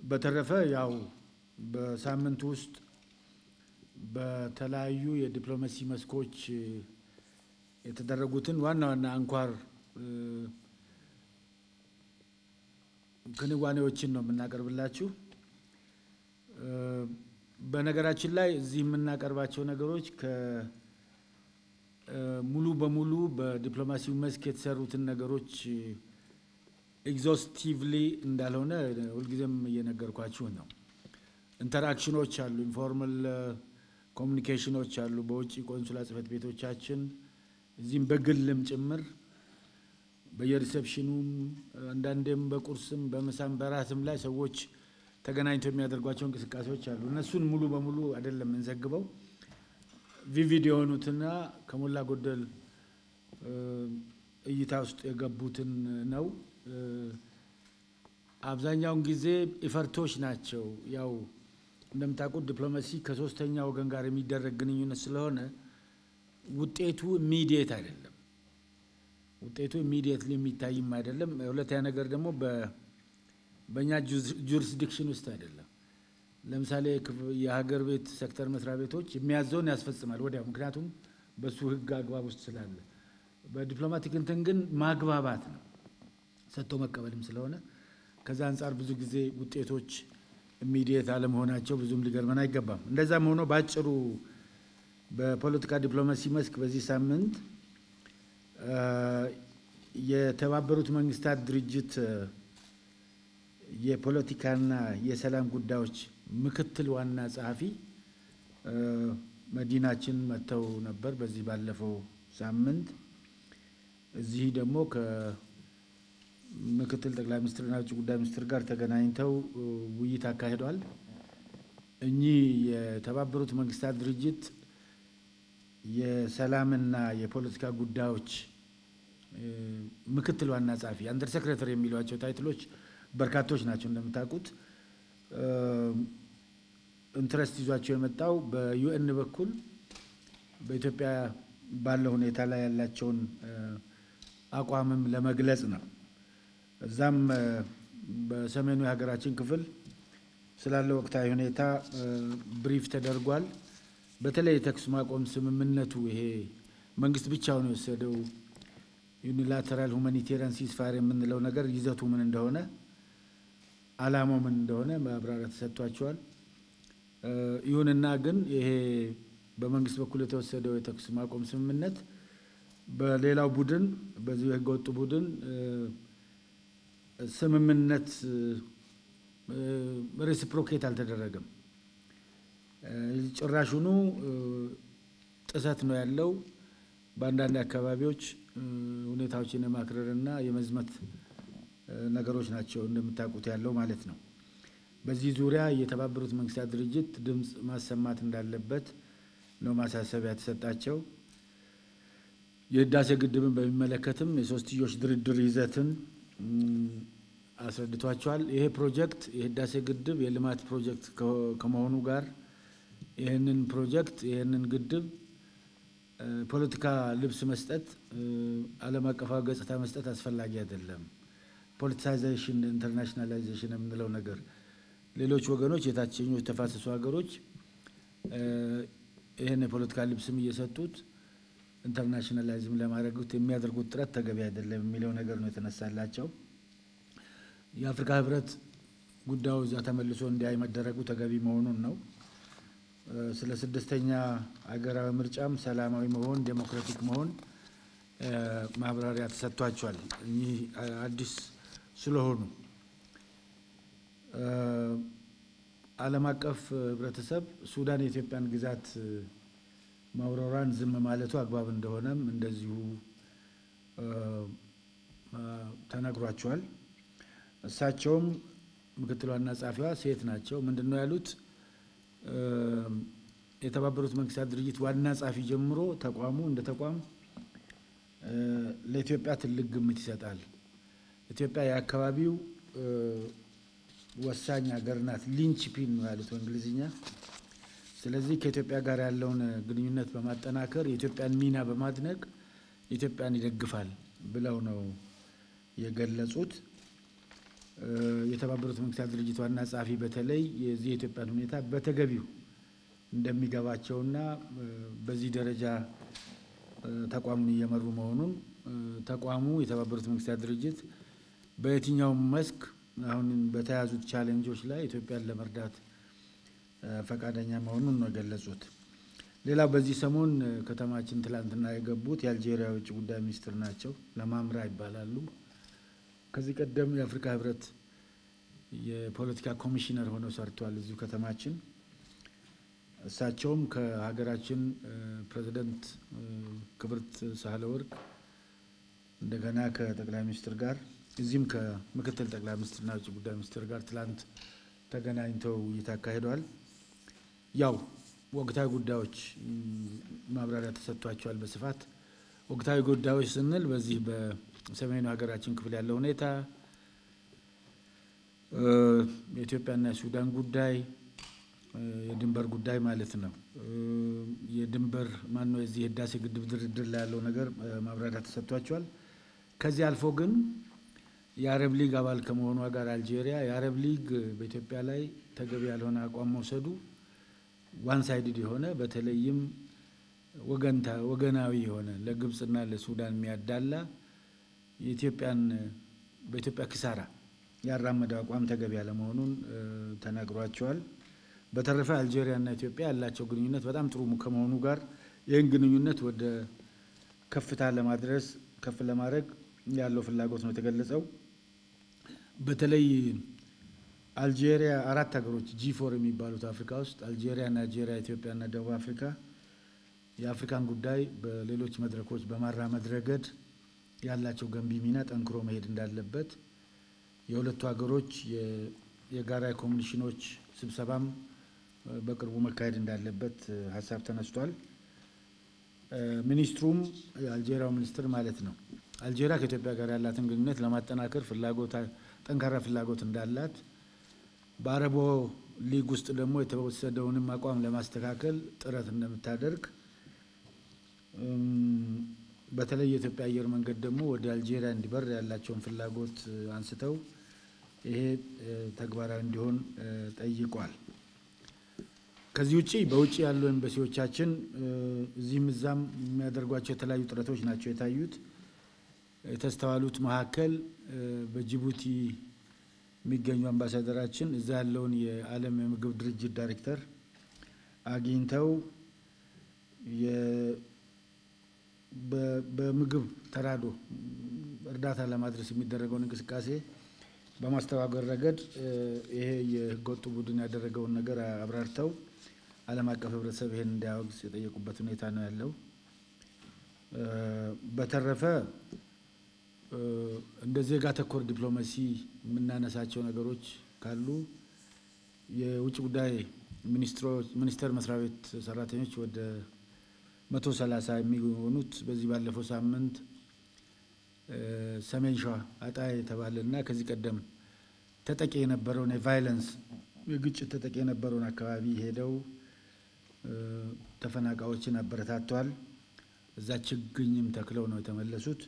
በተረፈ ያው በሳምንቱ ውስጥ በተለያዩ የዲፕሎማሲ መስኮች የተደረጉትን ዋና ዋና አንኳር ክንዋኔዎችን ነው የምናቀርብላችሁ። በነገራችን ላይ እዚህ የምናቀርባቸው ነገሮች ሙሉ በሙሉ በዲፕሎማሲው መስክ የተሰሩትን ነገሮች ኤግዞስቲቭሊ እንዳልሆነ ሁልጊዜም እየነገርኳችሁ ነው። ኢንተራክሽኖች አሉ፣ ኢንፎርማል ኮሚኒኬሽኖች አሉ በውጭ ቆንሱላ ጽሕፈት ቤቶቻችን እዚህም በግልም ጭምር በየሪሴፕሽኑም አንዳንዴም በቁርስም በምሳም በራትም ላይ ሰዎች ተገናኝተው የሚያደርጓቸው እንቅስቃሴዎች አሉ። እነሱን ሙሉ በሙሉ አይደለም የምንዘግበው። ቪቪድ የሆኑትና ከሞላ ጎደል እይታ ውስጥ የገቡትን ነው። አብዛኛውን ጊዜ ኢፈርቶች ናቸው። ያው እንደምታውቁት ዲፕሎማሲ ከሶስተኛ ወገን ጋር የሚደረግ ግንኙነት ስለሆነ ውጤቱ ኢሚዲየት አይደለም። ውጤቱ ኢሚዲየትሊ የሚታይም አይደለም። ሁለተኛ ነገር ደግሞ በእኛ ጁሪስዲክሽን ውስጥ አይደለም። ለምሳሌ የሀገር ቤት ሴክተር መስሪያ ቤቶች የሚያዘውን ያስፈጽማል ወዲያው፣ ምክንያቱም በሱ ሕግ አግባብ ውስጥ ስላለ። በዲፕሎማቲክ እንትን ግን ማግባባት ነው ሰጥቶ መቀበልም ስለሆነ ከዛ አንጻር ብዙ ጊዜ ውጤቶች ኢሚዲየት አለመሆናቸው ብዙም ሊገርመን አይገባም። እንደዛም ሆኖ በአጭሩ በፖለቲካ ዲፕሎማሲ መስክ በዚህ ሳምንት የተባበሩት መንግስታት ድርጅት የፖለቲካና የሰላም ጉዳዮች ምክትል ዋና ጸሐፊ መዲናችን መጥተው ነበር በዚህ ባለፈው ሳምንት። እዚህ ደግሞ ከምክትል ጠቅላይ ሚኒስትርና ውጭ ጉዳይ ሚኒስትር ጋር ተገናኝተው ውይይት አካሂዷል። እኚህ የተባበሩት መንግስታት ድርጅት የሰላምና የፖለቲካ ጉዳዮች ምክትል ዋና ጸሐፊ አንደር ሴክሬተሪ የሚሏቸው ታይትሎች በርካቶች ናቸው። እንደምታውቁት ኢንትረስት ይዟቸው የመጣው በዩኤን በኩል በኢትዮጵያ ባለው ሁኔታ ላይ ያላቸውን አቋምም ለመግለጽ ነው። እዛም በሰሜኑ የሀገራችን ክፍል ስላለው ወቅታዊ ሁኔታ ብሪፍ ተደርጓል። በተለይ የተኩስ ማቆም ስምምነቱ ይሄ መንግስት ብቻውን የወሰደው ዩኒላተራል ሁማኒቴሪያን ሲስፋር የምንለው ነገር ይዘቱ ምን እንደሆነ ዓላማው ምን እንደሆነ ማብራሪያ ተሰጥቷቸዋል። ይሁንና ግን ይሄ በመንግስት በኩል የተወሰደው የተኩስ ማቆም ስምምነት በሌላው ቡድን በዚሁ የህገወጡ ቡድን ስምምነት ሬሲፕሮኬት አልተደረገም። ጭራሹኑ ጥሰት ነው ያለው። በአንዳንድ አካባቢዎች ሁኔታዎችን የማክረርና የመዝመት ነገሮች ናቸው እንደምታውቁት ያለው ማለት ነው። በዚህ ዙሪያ የተባበሩት መንግስታት ድርጅት ድምፅ ማሰማት እንዳለበት ነው ማሳሰቢያ የተሰጣቸው። የህዳሴ ግድብን በሚመለከትም የሶስትዮሽ ድርድር ይዘትን አስረድቷቸዋል። ይሄ ፕሮጀክት የህዳሴ ግድብ የልማት ፕሮጀክት ከመሆኑ ጋር ይህንን ፕሮጀክት ይህንን ግድብ ፖለቲካ ልብስ መስጠት፣ ዓለም አቀፋዊ ገጽታ መስጠት አስፈላጊ አይደለም። ፖለቲሳይዜሽን፣ ኢንተርናሽናላይዜሽን የምንለው ነገር ሌሎች ወገኖች የታችኞች ተፋሰሱ ሀገሮች ይህን የፖለቲካ ልብስም እየሰጡት ኢንተርናሽናላይዝም ለማድረግ የሚያደርጉት ጥረት ተገቢ አይደለም የሚለው ነገር ነው የተነሳላቸው። የአፍሪካ ህብረት ጉዳዩ እዛ ተመልሶ እንዲያይ መደረጉ ተገቢ መሆኑን ነው። ስለ ስድስተኛ ሀገራዊ ምርጫም ሰላማዊ መሆን ዴሞክራቲክ መሆን ማብራሪያ ተሰጥቷቸዋል። እኚህ አዲስ ስለሆኑ ዓለም አቀፍ ህብረተሰብ ሱዳን የኢትዮጵያን ግዛት ማውረሯን ዝም ማለቱ አግባብ እንደሆነም እንደዚሁ ተነግሯቸዋል። እሳቸውም ምክትል ዋና ጸሐፊዋ ሴት ናቸው። ምንድን ነው ያሉት? የተባበሩት መንግስታት ድርጅት ዋና ጸሐፊ ጀምሮ ተቋሙ እንደ ተቋም ለኢትዮጵያ ትልቅ ግምት ይሰጣል። ኢትዮጵያ የአካባቢው ወሳኝ ሀገር ናት። ሊንች ፒን ነው ያሉት በእንግሊዝኛ። ስለዚህ ከኢትዮጵያ ጋር ያለውን ግንኙነት በማጠናከር የኢትዮጵያን ሚና በማድነቅ ኢትዮጵያን ይደግፋል ብለው ነው የገለጹት። የተባበሩት መንግስታት ድርጅት ዋና ጸሐፊ በተለይ የዚህ የኢትዮጵያን ሁኔታ በተገቢው እንደሚገባቸውና በዚህ ደረጃ ተቋሙን እየመሩ መሆኑን ተቋሙ የተባበሩት መንግስታት ድርጅት በየትኛውም መስክ አሁን በተያዙት ቻሌንጆች ላይ ኢትዮጵያን ለመርዳት ፈቃደኛ መሆኑን ነው የገለጹት። ሌላው በዚህ ሰሞን ከተማችን ትላንትና የገቡት የአልጄሪያ የውጭ ጉዳይ ሚኒስትር ናቸው። ለማምራ ይባላሉ። ከዚህ ቀደም የአፍሪካ ህብረት የፖለቲካ ኮሚሽነር ሆነው ሰርተዋል እዚሁ ከተማችን። እሳቸውም ከሀገራችን ፕሬዚደንት ክብርት ሳህለወርቅ እንደገና ከጠቅላይ ሚኒስትር ጋር እዚህም ከምክትል ጠቅላይ ሚኒስትርና ውጭ ጉዳይ ሚኒስትር ጋር ትላንት ተገናኝተው ውይይት አካሂደዋል። ያው ወቅታዊ ጉዳዮች ማብራሪያ ተሰጥቷቸዋል በስፋት ወቅታዊ ጉዳዮች ስንል በዚህ በሰሜኑ ሀገራችን ክፍል ያለው ሁኔታ፣ የኢትዮጵያና የሱዳን ጉዳይ፣ የድንበር ጉዳይ ማለት ነው። የድንበር ማነው የዚህ የህዳሴ ግድብ ድርድር ላይ ያለው ነገር ማብራሪያ ተሰጥቷቸዋል። ከዚህ አልፎ ግን የአረብ ሊግ አባል ከመሆኗ ጋር አልጄሪያ የአረብ ሊግ በኢትዮጵያ ላይ ተገቢ ያልሆነ አቋም መውሰዱ ዋን ሳይድድ የሆነ በተለይም ወገንታ ወገናዊ የሆነ ለግብፅና ለሱዳን የሚያዳላ የኢትዮጵያን በኢትዮጵያ ክሳራ ያራመደው አቋም ተገቢ ያለመሆኑን ተናግሯቸዋል። በተረፈ አልጄሪያና ኢትዮጵያ ያላቸው ግንኙነት በጣም ጥሩ ከመሆኑ ጋር ይህን ግንኙነት ወደ ከፍታ ለማድረስ ከፍ ለማድረግ ያለው ፍላጎት ነው የተገለጸው። በተለይ አልጄሪያ አራት ሀገሮች ጂ ፎር የሚባሉት አፍሪካ ውስጥ አልጄሪያ፣ ናይጄሪያ፣ ኢትዮጵያና ደቡብ አፍሪካ የአፍሪካን ጉዳይ በሌሎች መድረኮች በማራመድ ረገድ ያላቸው ገንቢ ሚና ጠንክሮ መሄድ እንዳለበት የሁለቱ ሀገሮች የጋራ ኮሚሽኖች ስብሰባም በቅርቡ መካሄድ እንዳለበት ሀሳብ ተነስቷል። ሚኒስትሩም የአልጄሪያው ሚኒስትር ማለት ነው አልጄሪያ ከኢትዮጵያ ጋር ያላትን ግንኙነት ለማጠናከር ፍላጎት ጠንካራ ፍላጎት እንዳላት በአረቦ ሊግ ውስጥ ደግሞ የተወሰደውንም አቋም ለማስተካከል ጥረት እንደምታደርግ በተለይ የኢትዮጵያ አየር መንገድ ደግሞ ወደ አልጄሪያ እንዲበር ያላቸውን ፍላጎት አንስተው ይሄ ተግባራዊ እንዲሆን ጠይቋል። ከዚህ ውጭ በውጭ ያሉ ኤምባሲዎቻችን እዚህም እዛም የሚያደርጓቸው የተለያዩ ጥረቶች ናቸው የታዩት። የተስተዋሉት መካከል በጅቡቲ የሚገኙ አምባሳደራችን እዛ ያለውን የዓለም የምግብ ድርጅት ዳይሬክተር አግኝተው በምግብ ተራዶ እርዳታ ለማድረስ የሚደረገውን እንቅስቃሴ በማስተባበር ረገድ ይሄ የህገወጡ ቡድን ያደረገውን ነገር አብራርተው ዓለም አቀፍ ህብረተሰብ ይሄን እንዲያወግዝ የጠየቁበት ሁኔታ ነው ያለው። በተረፈ እንደ ዜጋ ተኮር ዲፕሎማሲ የምናነሳቸው ነገሮች ካሉ የውጭ ጉዳይ ሚኒስቴር መስሪያ ቤት ሰራተኞች ወደ መቶ ሰላሳ የሚሆኑት በዚህ ባለፈው ሳምንት ሰሜን ሸዋ አጣ የተባለና ከዚህ ቀደም ተጠቂ የነበረውን የቫይለንስ የግጭት ተጠቂ የነበረውን አካባቢ ሄደው ተፈናቃዮችን አበረታተዋል። እዛ ችግኝም ተክለው ነው የተመለሱት።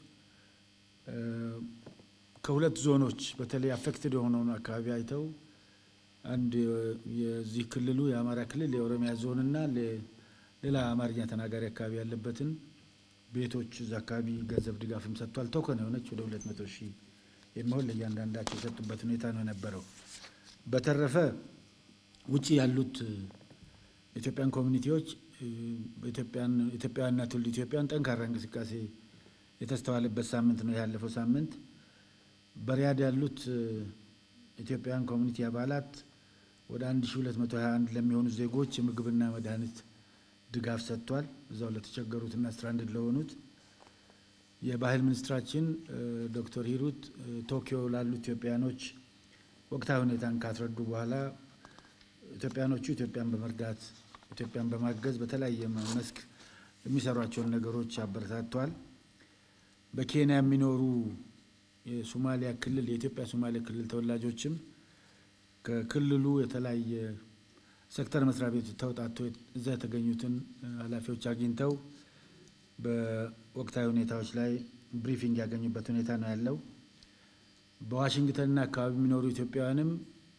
ከሁለት ዞኖች በተለይ አፌክትድ የሆነውን አካባቢ አይተው አንድ የዚህ ክልሉ የአማራ ክልል የኦሮሚያ ዞንና ሌላ አማርኛ ተናጋሪ አካባቢ ያለበትን ቤቶች እዛ አካባቢ ገንዘብ ድጋፍም ሰጥቷል። ቶከን የሆነች ወደ ሁለት መቶ ሺህ የሚሆን ለእያንዳንዳቸው የሰጡበት ሁኔታ ነው የነበረው። በተረፈ ውጭ ያሉት ኢትዮጵያን ኮሚኒቲዎች ኢትዮጵያውያንና ትውልደ ኢትዮጵያን ጠንካራ እንቅስቃሴ የተስተዋለበት ሳምንት ነው ያለፈው ሳምንት። በሪያድ ያሉት ኢትዮጵያውያን ኮሚኒቲ አባላት ወደ 1221 ለሚሆኑ ዜጎች የምግብና መድኃኒት ድጋፍ ሰጥቷል። እዛው ለተቸገሩትና ስትራንድድ ለሆኑት የባህል ሚኒስትራችን ዶክተር ሂሩት ቶኪዮ ላሉ ኢትዮጵያኖች ወቅታዊ ሁኔታን ካስረዱ በኋላ ኢትዮጵያኖቹ ኢትዮጵያን በመርዳት ኢትዮጵያን በማገዝ በተለያየ መስክ የሚሰሯቸውን ነገሮች አበረታቷል። በኬንያ የሚኖሩ የሶማሊያ ክልል የኢትዮጵያ ሶማሌ ክልል ተወላጆችም ከክልሉ የተለያየ ሴክተር መስሪያ ቤት ተውጣቶ እዛ የተገኙትን ኃላፊዎች አግኝተው በወቅታዊ ሁኔታዎች ላይ ብሪፊንግ ያገኙበት ሁኔታ ነው ያለው። በዋሽንግተንና አካባቢ የሚኖሩ ኢትዮጵያውያንም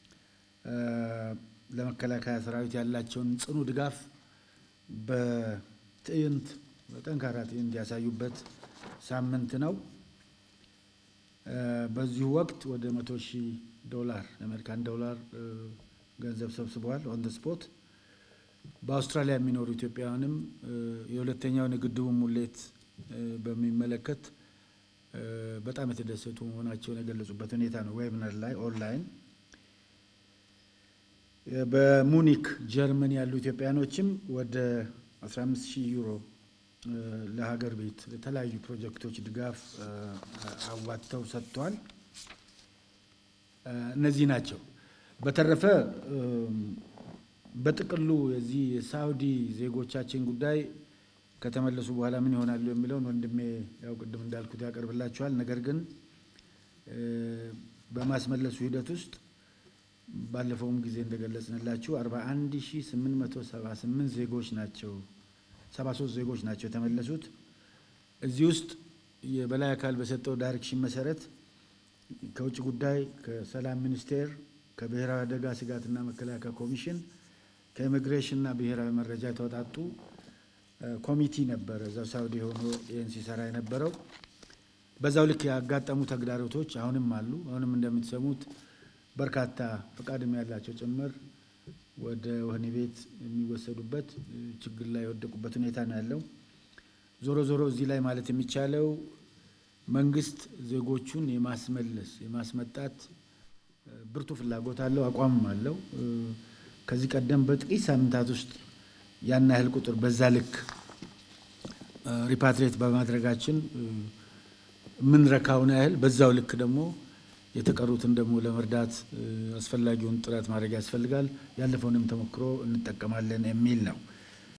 ለመከላከያ ሰራዊት ያላቸውን ጽኑ ድጋፍ በትዕይንት በጠንካራ ትዕይንት ያሳዩበት ሳምንት ነው። በዚሁ ወቅት ወደ መቶ ሺህ ዶላር የአሜሪካን ዶላር ገንዘብ ሰብስበዋል ኦን ደ ስፖት። በአውስትራሊያ የሚኖሩ ኢትዮጵያውያንም የሁለተኛውን የግድቡን ሙሌት በሚመለከት በጣም የተደሰቱ መሆናቸውን የገለጹበት ሁኔታ ነው። ዌብነር ላይ ኦንላይን በሙኒክ ጀርመን ያሉ ኢትዮጵያኖችም ወደ 15 ሺህ ዩሮ ለሀገር ቤት ለተለያዩ ፕሮጀክቶች ድጋፍ አዋጥተው ሰጥተዋል። እነዚህ ናቸው። በተረፈ በጥቅሉ የዚህ የሳውዲ ዜጎቻችን ጉዳይ ከተመለሱ በኋላ ምን ይሆናሉ የሚለውን ወንድሜ ያው ቅድም እንዳልኩት ያቀርብላችኋል። ነገር ግን በማስመለሱ ሂደት ውስጥ ባለፈውም ጊዜ እንደገለጽንላችሁ 41878 ዜጎች ናቸው 73 ዜጎች ናቸው የተመለሱት። እዚህ ውስጥ የበላይ አካል በሰጠው ዳይሬክሽን መሰረት ከውጭ ጉዳይ፣ ከሰላም ሚኒስቴር፣ ከብሔራዊ አደጋ ስጋትና መከላከያ ኮሚሽን፣ ከኢሚግሬሽንና ብሔራዊ መረጃ የተወጣጡ ኮሚቲ ነበረ እዛው ሳውዲ ሆኖ ይህን ሲሰራ የነበረው። በዛው ልክ ያጋጠሙ ተግዳሮቶች አሁንም አሉ። አሁንም እንደምትሰሙት በርካታ ፈቃድም ያላቸው ጭምር ወደ ወህኒ ቤት የሚወሰዱበት ችግር ላይ የወደቁበት ሁኔታ ነው ያለው። ዞሮ ዞሮ እዚህ ላይ ማለት የሚቻለው መንግስት ዜጎቹን የማስመለስ የማስመጣት ብርቱ ፍላጎት አለው፣ አቋምም አለው። ከዚህ ቀደም በጥቂት ሳምንታት ውስጥ ያን ያህል ቁጥር በዛ ልክ ሪፓትሬት በማድረጋችን የምንረካውን ያህል በዛው ልክ ደግሞ የተቀሩትን ደግሞ ለመርዳት አስፈላጊውን ጥረት ማድረግ ያስፈልጋል። ያለፈውንም ተሞክሮ እንጠቀማለን የሚል ነው።